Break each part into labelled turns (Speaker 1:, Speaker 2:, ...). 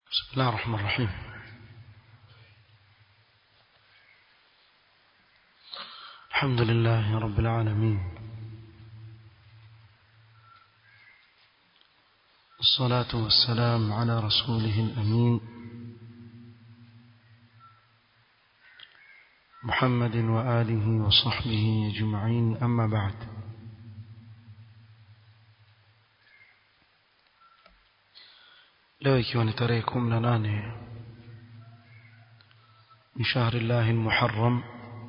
Speaker 1: بسم الله الرحمن الرحيم الحمد لله رب العالمين الصلاة والسلام على رسوله الأمين محمد وآله وصحبه أجمعين أما بعد leo ikiwa ni tarehe kumi na nane ni shahri llahi lmuharram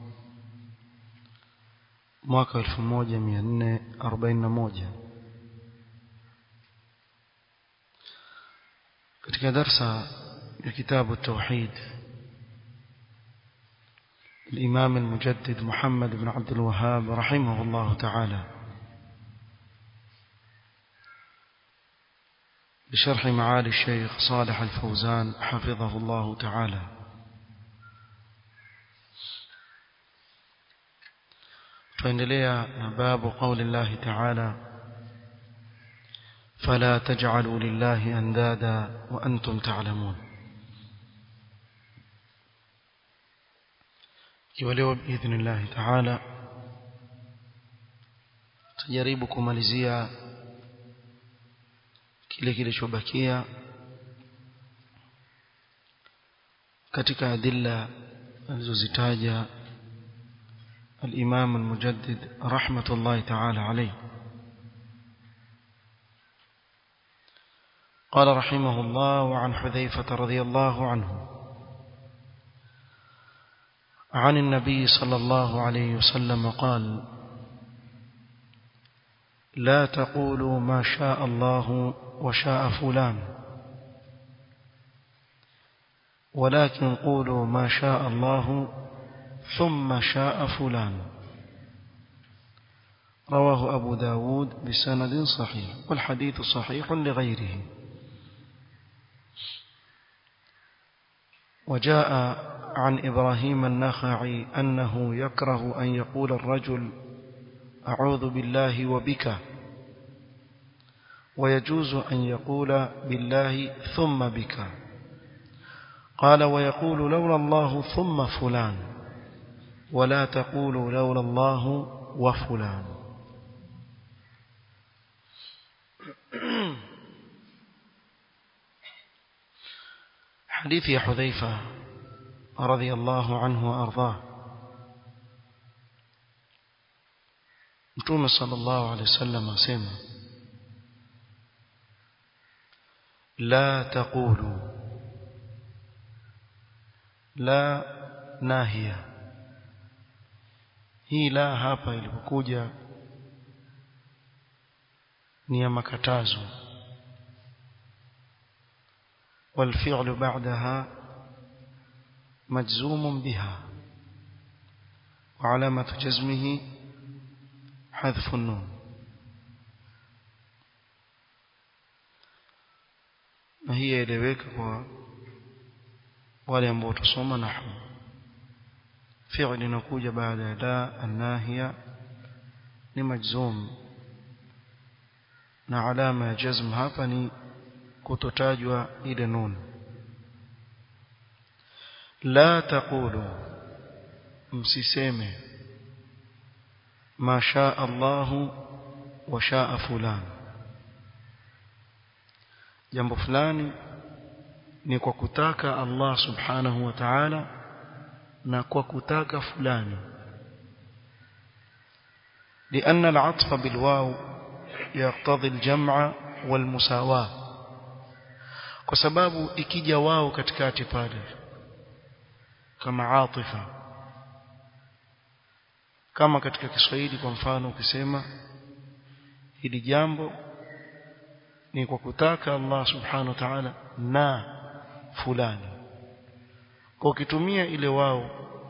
Speaker 1: mwaka elfu moja mia nne arobaini na moja katika darsa ya kitabu tauhid الإمام المجدد محمد بن عبد الوهاب رحمه الله تعالى بشرح معالي الشيخ صالح الفوزان حفظه الله تعالى فإنليا باب قول الله تعالى فلا تجعلوا لله أندادا وأنتم تعلمون kiwaleo باذن الله تعالى tujaribu kumalizia kile kilichobakia katika adilla alizozitaja الإمام المجدد رحمة الله تعالى عليه قال رحمه الله وعن حذيفة رضي الله عنه عن النبي صلى الله عليه وسلم قال لا تقولوا ما شاء الله وشاء فلان ولكن قولوا ما شاء الله ثم شاء فلان رواه أبو داود بسند صحيح والحديث صحيح لغيره وجاء عن إبراهيم النخعي أنه يكره أن يقول الرجل أعوذ بالله وبك ويجوز أن يقول بالله ثم بك قال ويقول لولا الله ثم فلان ولا تقول لولا الله وفلان حديث يا حذيفة رضي الله عنه وأرضاه Mtume sallallahu alaihi wasallam asema la taqulu la nahia hii la hapa ilipokuja ni ya makatazo والفعل بعدها مجزوم بها وعلامة جزمه حذف النون na hii yaeleweka kwa wale ambao tusoma nahwu fi'l inakuja baada ya la an-nahiya ni majzum na alama ya jazm hapa ni kutotajwa ile nun la taqulu msiseme ma shaa Allahu wa shaa fulani jambo fulani ni kwa kutaka Allah subhanahu wa ta'ala na kwa kutaka fulani لأن العطف بالواو يقتضي الجمع والمساواة kwa sababu ikija wao katikati pale kama atifa kama katika Kiswahili kwa mfano ukisema hili jambo ni kwa kutaka Allah subhanahu wa ta'ala na fulani kwa ukitumia ile wao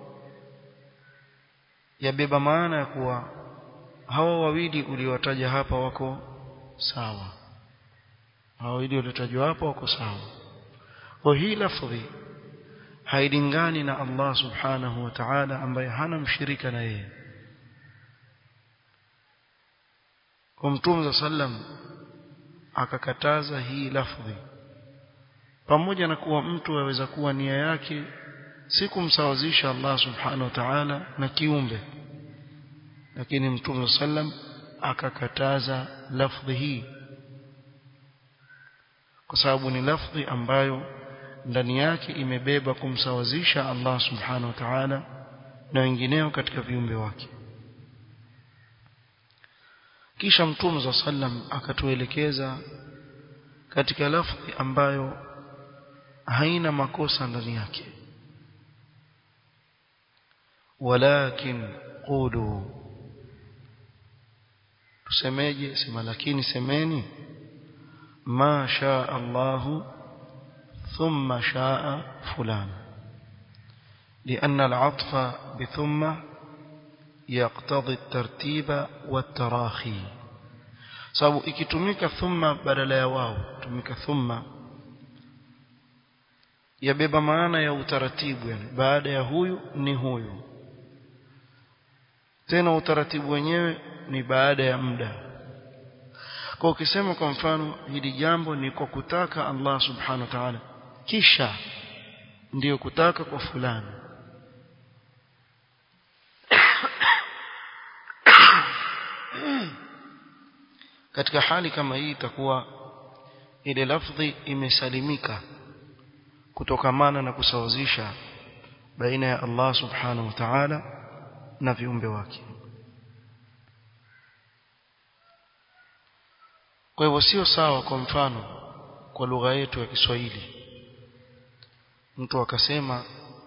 Speaker 1: yabeba maana ya kuwa hawa wawili uliowataja hapa wako sawa hawa wawili waliotajwa hapa wako sawa kwa hii lafdhi hailingani na Allah subhanahu wa ta'ala ambaye hana mshirika na yeye kwa mtume sallam akakataza hii lafdhi pamoja na kuwa mtu aweza kuwa nia yake si kumsawazisha Allah subhanahu wa ta'ala na kiumbe lakini mtume sallam akakataza lafdhi hii kwa sababu ni lafdhi ambayo ndani yake imebeba kumsawazisha Allah subhanahu wa ta'ala na wengineo katika viumbe wake kisha mtume sallam akatuelekeza katika lafdhi ambayo haina makosa ndani yake walakin qulu tusemeje sema lakini semeni ma shaa Allah thumma shaa fulan لأن العطف بثم يقتضي الترتيب والتراخي sababu ikitumika thumma badala ya wao tumika thumma yabeba maana ya utaratibu yani baada ya huyu ni huyu tena utaratibu wenyewe ni baada ya muda kwa ukisema kwa mfano hili jambo ni kwa kutaka Allah subhanahu wa ta'ala kisha ndiyo kutaka kwa fulani katika hali kama hii itakuwa ile lafdhi imesalimika kutokamana na kusawazisha baina ya Allah subhanahu wa ta'ala na viumbe wake kwa hivyo sio sawa kwa mfano kwa lugha yetu ya Kiswahili mtu akasema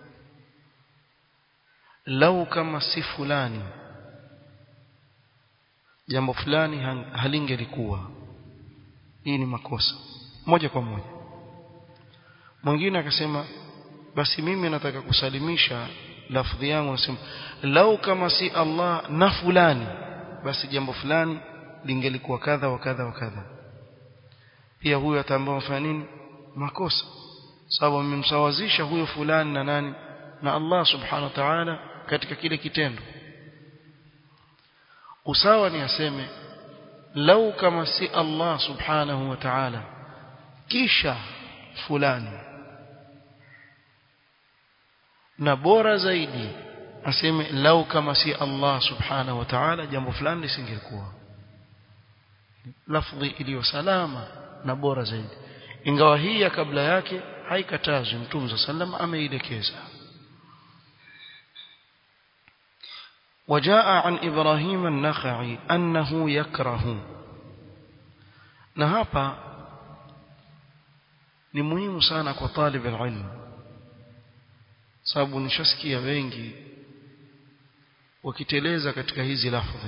Speaker 1: lau kama si fulani jambo fulani halingelikuwa hii ni makosa moja kwa moja mwingine akasema basi mimi nataka kusalimisha lafdhi yangu nasema lau kama si Allah na fulani basi jambo fulani lingelikuwa kadha wa kadha wa kadha pia huyo ataambiwa mfanya nini makosa sababu amemsawazisha huyo fulani na nani na Allah subhanahu wa ta'ala katika kile kitendo usawa ni aseme lau kama si Allah subhanahu wa ta'ala kisha fulani na bora zaidi aseme lau kama si Allah subhanahu wa ta'ala jambo fulani lisingekuwa lafdhi iliyo salama na bora zaidi ingawa hii ya kabla yake haikatazwi mtume sallam ameielekeza وجاء عن إبراهيم النخعي أنه يكره na hapa ni muhimu sana kwa talib alilm sababu nishasikia wengi wakiteleza katika hizi lafdhi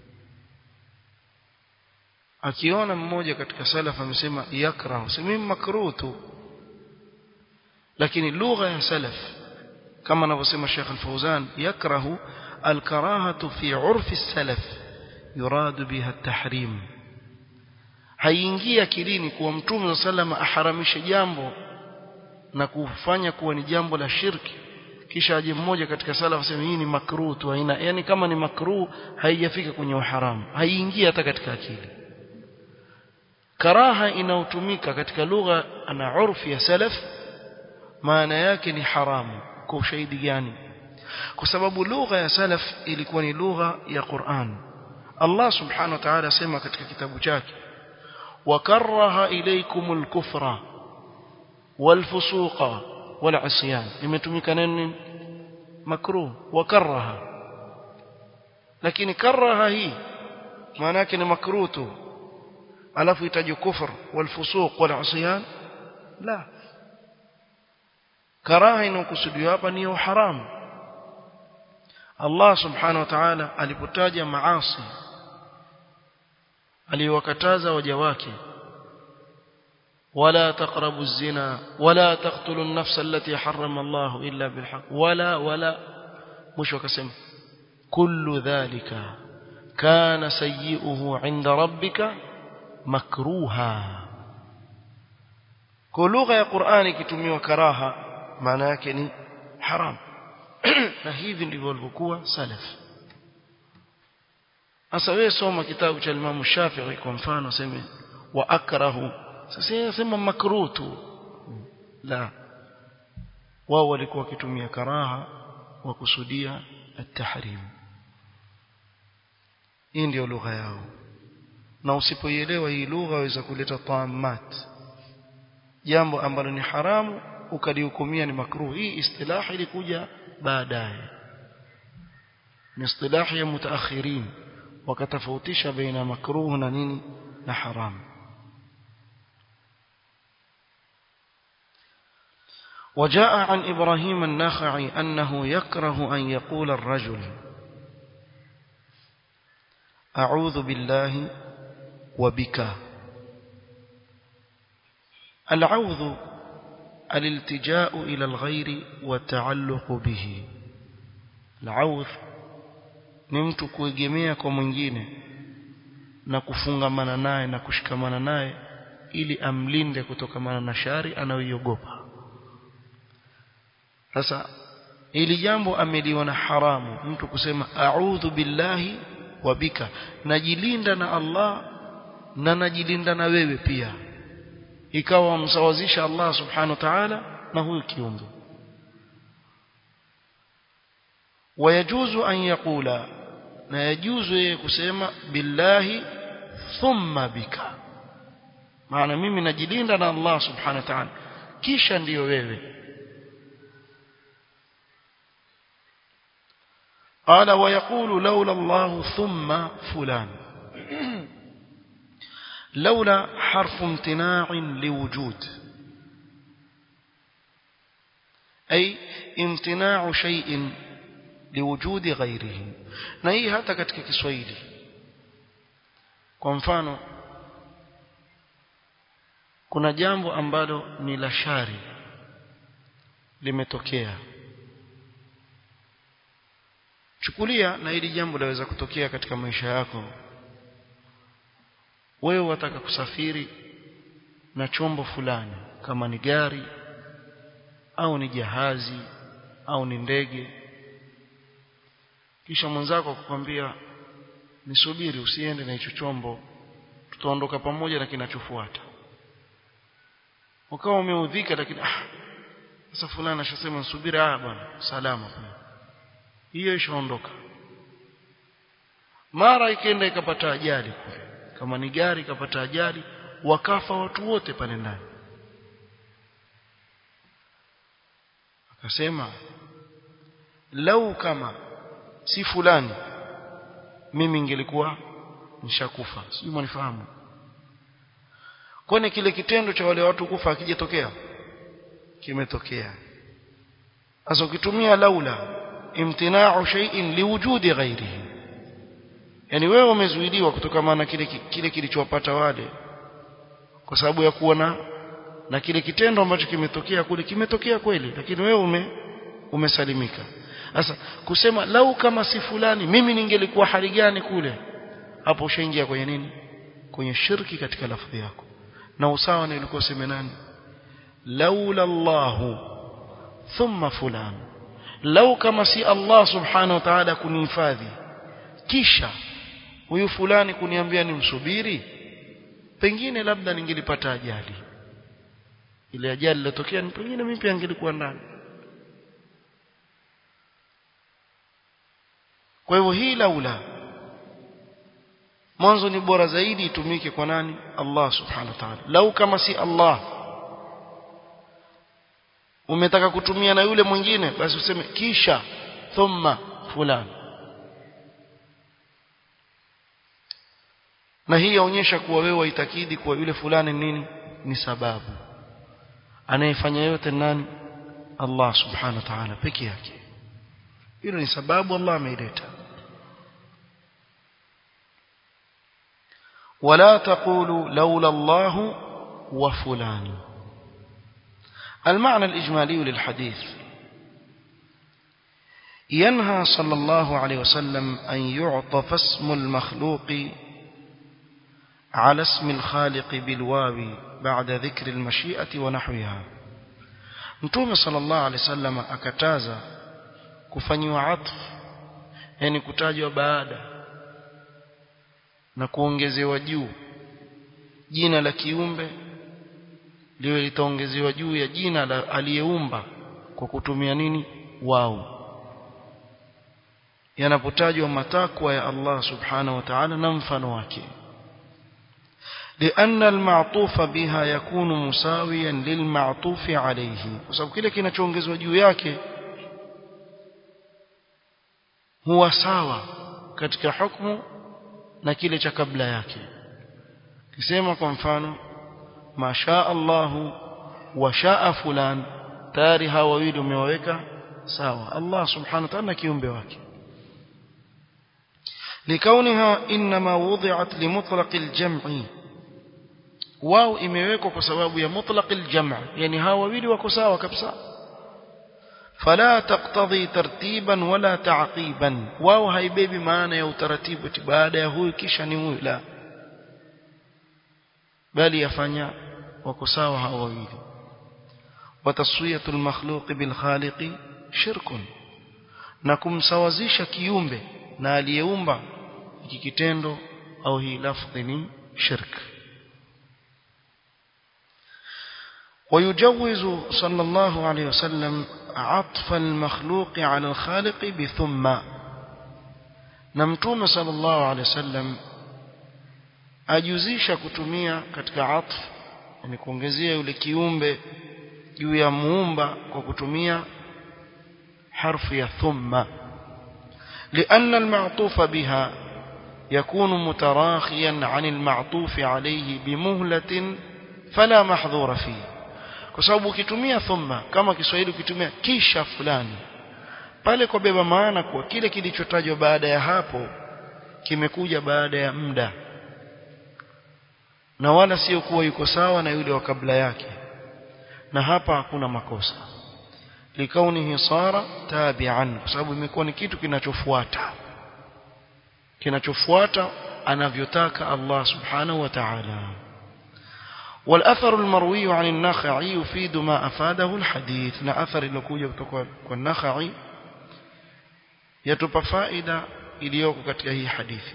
Speaker 1: akiona mmoja katika salaf amesema yakrahu sema makruh tu lakini lugha ya salaf kama anavyosema Sheikh Al-Fauzan yakrahu الكراهة في عرف السلف يراد بها التحريم haingia akilini kuwa mtume sallama aharamishe jambo na kufanya kuwa ni jambo la shirki kisha aje mmoja katika salaf aseme hii ni makruh tu haina yani kama ni makruh haijafika kwenye uharamu haiingia hata katika akili karaha inayotumika katika lugha na urfi ya salaf maana yake ni haramu kwa ushahidi gani kwa sababu lugha ya salaf ilikuwa ni lugha ya Qur'an Allah subhanahu wa ta'ala asema katika kitabu chake wakaraha ilaykumul kufra wal fusuqa wal asyan imetumika neno makruh wakaraha lakini karaha hii maana yake ni makruh tu alafu itaje kufr wal fusuq wal asyan la karaha inakusudiwa hapa ni haramu Allah subhanahu wa ta'ala alipotaja maasi aliwakataza waja wake wala taqrabu zina wala taqtulu an-nafsa allati harrama Allah illa bilhaq wala wala mwisho akasema kullu dhalika kana sayyi'uhu 'inda rabbika makruha kwa lugha ya Qur'ani ikitumiwa karaha maana yake ni haram na hivi ndivyo walivyokuwa salaf sasa wewe soma kitabu cha Imam Shafi'i kwa mfano sema wa akrahu sasa sema makruh tu la wao walikuwa wakitumia karaha wa kusudia at-tahrim hii ndio lugha yao na usipoielewa hii lugha waweza kuleta taamat jambo ambalo ni haramu ukalihukumia ni makruh hii istilahi ilikuja baadaye ni istilahi ya mutaakhirin wakatofautisha baina makruh na nini na haramu وجاء عن إبراهيم النخعي أنه يكره أن يقول الرجل أعوذ بالله وبك العوذ الالتجاء إلى الغير والتعلق به العوذ ni mtu kuegemea kwa mwingine na kufungamana naye na kushikamana naye ili amlinde kutokamana na shari anayoiogopa sasa ili jambo ameliona haramu mtu kusema a'udhu billahi wa bika najilinda na Allah na najilinda na wewe pia ikawa wamsawazisha Allah subhanahu wa ta'ala na huyu kiumbe wayajuzu an yaqula na yajuzu yeye kusema billahi thumma bika maana mimi najilinda na Allah subhanahu wa ta'ala kisha ndiyo wewe قال ويقول لولا الله ثم فلان لولا حرف امتناع لوجود أي امتناع شيء liwujudi ghairihi na hii hata katika Kiswahili kwa mfano kuna jambo ambalo ni la shari limetokea chukulia na hili jambo laweza kutokea katika maisha yako wewe wataka kusafiri na chombo fulani kama ni gari au ni jahazi au ni ndege kisha mwenzako akukwambia nisubiri usiende na hicho chombo tutaondoka pamoja na kinachofuata ukawa umeudhika lakini ah sasa fulani ashasema nisubiri ah bwana salama bwana hiyo ishaondoka mara ikaenda ikapata ajali kule kama ni gari ikapata ajali wakafa watu wote pale ndani akasema lau kama si fulani mimi ingelikuwa nishakufa sijui mwanifahamu kwani kile kitendo cha wale watu kufa akijatokea kimetokea sasa ukitumia laula imtina'u shay'in liwujudi ghairihi yani wewe umezuiliwa kutokana na kile kile kilichowapata wale kwa sababu ya kuona na kile kitendo ambacho kimetokea kule kimetokea kweli lakini wewe ume umesalimika sasa kusema lau kama si fulani mimi ningelikuwa hali gani kule hapo ushaingia kwenye nini kwenye shirki katika lafdhi yako na usawa ni ulikuwa sema nani laula Allahu thumma fulan lau kama si Allah subhanahu wa ta'ala kunihifadhi kisha huyu fulani kuniambia nimsubiri pengine labda ningelipata ajali ile ajali iliyotokea ni pengine mimi pia ningelikuwa ndani kwa hivyo hii laula mwanzo ni bora zaidi itumike kwa nani Allah subhanahu wa ta'ala lau kama si Allah umetaka kutumia na yule mwingine basi useme kisha thumma fulani na hii yaonyesha kuwa wewe waitakidi kuwa yule fulani nini ni sababu anayefanya yote nani Allah subhanahu wa ta'ala peke yake hilo ni sababu Allah ameileta ولا تقولوا لولا الله وفلان المعنى الإجمالي للحديث ينهى صلى الله عليه وسلم أن يعطف اسم المخلوق على اسم الخالق بالواو بعد ذكر المشيئة ونحوها متوم صلى الله عليه وسلم أكتازا كفنيوا عطف يعني كتاجوا baada na kuongezewa juu jina la kiumbe liwe litaongezewa juu ya jina la aliyeumba kwa kutumia nini wao yanapotajwa matakwa ya Allah subhanahu wa ta'ala na mfano wake لأن المعطوف بها يكون مساويا للمعطوف عليه وسبب kile kinachoongezwa juu yake huwa sawa katika hukumu na kile cha kabla yake kisema kwa mfano masha Allahu wa shaa fulan tayari hawa wawili umewaweka sawa Allah subhanahu wa ta'ala kiumbe wake لكونها إنما وضعت لمطلق الجمع واو imewekwa kwa sababu ya mutlaq aljam' yani hawa wawili wako sawa kabisa فلا تقتضي ترتيبا ولا تعقيبا واو haibebi maana ya utaratibu baada ya huyu kisha ni huyu la bali yafanya wako sawa hawa wawili وتصويه المخلوق بالخالق شرك na kumsawazisha kiumbe na aliyeumba hiki kitendo au hii lafdhi ni shirk ويجوز صلى الله عليه وسلم عطف المخلوق على الخالق بثم نمتوم صلى الله عليه وسلم ajuzisha kutumia katika atf yani kuongezea yule kiumbe juu ya muumba kwa kutumia harfu ya thumma لأن المعطوف بها يكون متراخيا عن المعطوف عليه بمهلة فلا محظور فيه kwa sababu ukitumia thumma kama Kiswahili ukitumia kisha fulani pale kwa beba maana kwa kile kilichotajwa baada ya hapo kimekuja baada ya muda na wala sio kuwa yuko sawa na yule wa kabla yake na hapa hakuna makosa likaunihi sara tabi'an kwa sababu imekuwa ni kitu kinachofuata kinachofuata anavyotaka Allah subhanahu wa ta'ala والأثر المروي عن النخعي يفيد ما أفاده الحديث نا أثر ilikuja kutoka kwa Nakhai yatupa faida iliyoko katika hii hadithi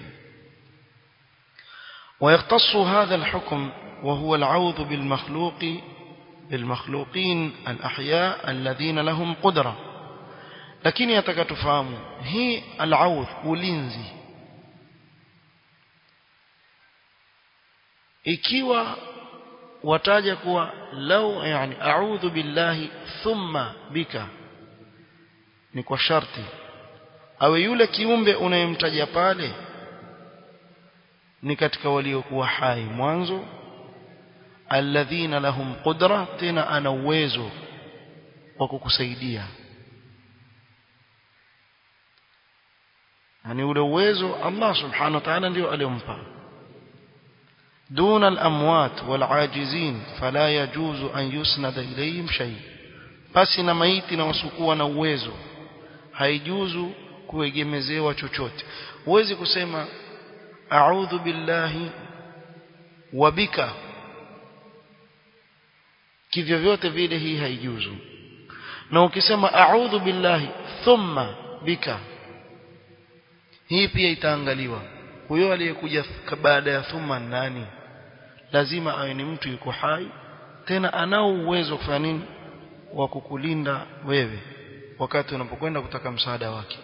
Speaker 1: ويختص هذا الحكم وهو العوذ بالمخلوق بالمخلوقين الأحياء الذين لهم قدرة لكن يتكتفهم هي العوذ ulinzi ikiwa wataja kuwa lau yani a'udhu billahi thumma bika ni kwa sharti awe yule kiumbe unayemtaja pale ni katika waliokuwa hai mwanzo alladhina lahum qudra tena ana uwezo wa kukusaidia yani ule uwezo Allah subhanahu wa ta'ala ndio aliyompa دون الأموات والعاجزين فلا يجوز أن يسند إليهم شيء بس na maiti na wasiokuwa na uwezo haijuzu kuegemezewa chochote huwezi kusema a'udhu billahi wa bika kivyo vyote vile hii haijuzu na ukisema a'udhu billahi thumma bika hii pia itaangaliwa huyo aliyekuja baada ya thumma nani lazima awe ni mtu yuko hai tena anao uwezo kufanya nini wa kukulinda wewe wakati unapokwenda kutaka msaada wake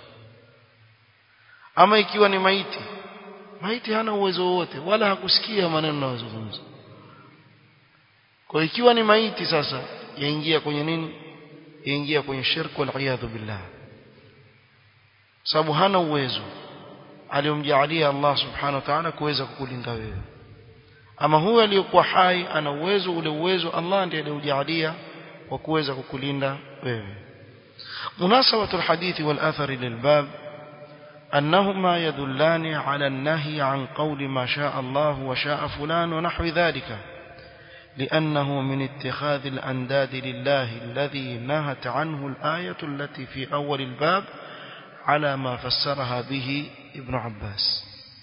Speaker 1: ama ikiwa ni maiti maiti hana uwezo wowote wala hakusikia maneno yanayozungumza kwa ikiwa ni maiti sasa yaingia kwenye nini yaingia kwenye shirku wal billah sababu hana uwezo aliyomjaalia Allah subhanahu wa ta'ala kuweza kukulinda wewe ama huyo aliyokuwa hai ana uwezo ule uwezo Allah ndiye aliyojaalia wa kuweza kukulinda wewe مناسبة الحديث والأثر للباب أنهما يدلان على النهي عن قول ما شاء الله وشاء فلان ونحو ذلك لأنه من اتخاذ الأنداد لله الذي نهت عنه الآية التي في أول الباب على ما فسرها به ابن عباس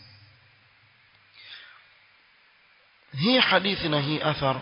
Speaker 1: هي حديثنا هي أثر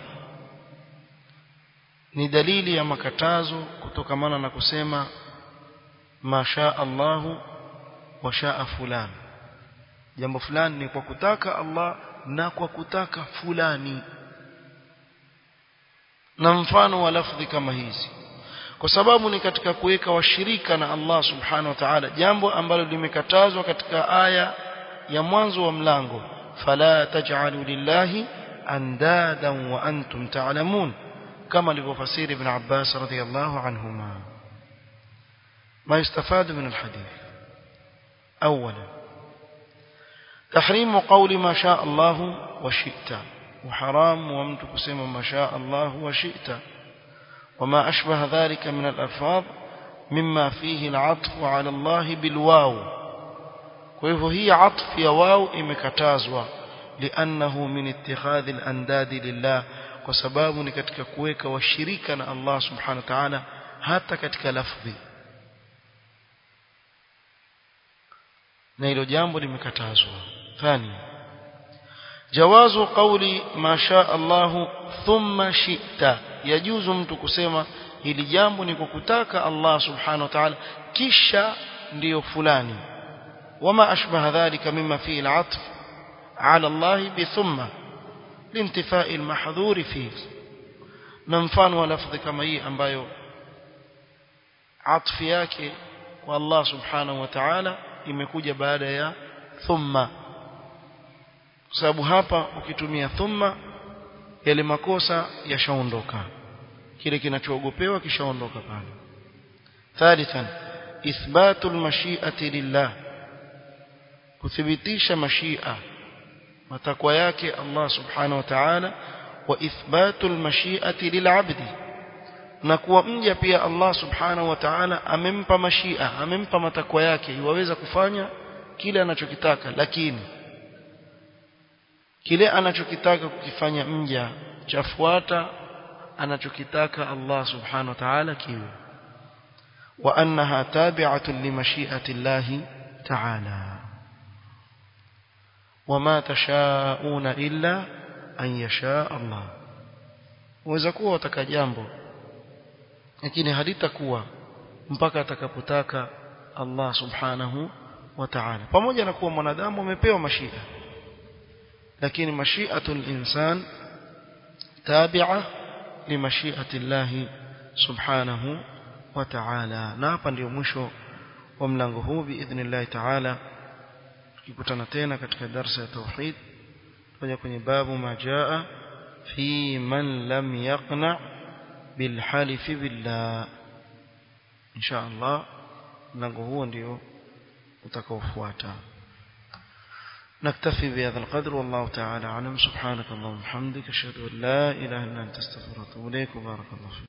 Speaker 1: ni dalili ya makatazo kutokamana na kusema masha Allahu wa shaa fulan jambo fulani ni kwa kutaka Allah na kwa kutaka fulani na mfano wa lafdhi kama hizi kwa sababu ni katika kuweka washirika na Allah subhanahu wa ta'ala jambo ambalo limekatazwa katika aya ya mwanzo wa mlango fala taj'alu lillahi andadan wa antum ta'lamun kama alivyofasiri ibn Abbas radhiyallahu anhuma ما يستفاد من الحديث أولا تحريم قول ما شاء الله وشئت وحرام ومتك سيما ما شاء الله وشئت وما أشبه ذلك من الألفاظ مما فيه العطف على الله بالواو وهي عطف يا واو إمكتازوا لأنه من اتخاذ الأنداد لله وسباب نكتك كويك وشريكنا الله سبحانه وتعالى حتى كتك لفظي na hilo jambo limekatazwa thani jawazu qawli ma sha Allahu thumma shi'ta yajuzu mtu kusema hili jambo ni kukutaka Allah subhanahu wa ta'ala kisha ndiyo fulani wama ashbaha dhalika mimma fihi al'atf ala Allah bi thumma lintifai almahdhur fihi na mfano wa lafdhi kama hii ambayo atfi yake kwa Allah subhanahu wa ta'ala imekuja baada ya thumma kwa sababu hapa ukitumia thumma yale makosa yashaondoka kile kinachoogopewa kishaondoka pale thalithan ithbatu almashi'ati lillah kuthibitisha mashia matakwa yake Allah subhanahu wa ta'ala wa ithbatu almashi'ati lil'abdi na kuwa mja pia Allah subhanahu wa ta'ala amempa mashia amempa matakwa yake iwaweza kufanya kile anachokitaka lakini kile anachokitaka kukifanya mja chafuata anachokitaka Allah subhanahu wa ta'ala kiwe wa annaha tabi'atun li mashi'ati Allah ta'ala wama tashauna illa an yasha Allah waweza kuwa wataka jambo lakini halitakuwa mpaka atakapotaka Allah subhanahu wa ta'ala pamoja na kuwa mwanadamu amepewa mashia lakini mashiatul insan tabi'a limashiati Allah subhanahu wa ta'ala na hapa ndio mwisho wa mlango huu biidhnillah ta'ala tukikutana tena katika darasa ya tauhid tutaja kwenye babu majaa fi man lam yaqna بالحلف بالله إن شاء الله mlango huo ndio utakaofuata نكتفي بهذا القدر والله تعالى أعلم سبحانك اللهم وبحمدك أشهد أن لا إله إلا أنت استغفرك وأتوب إليك وبارك الله فيك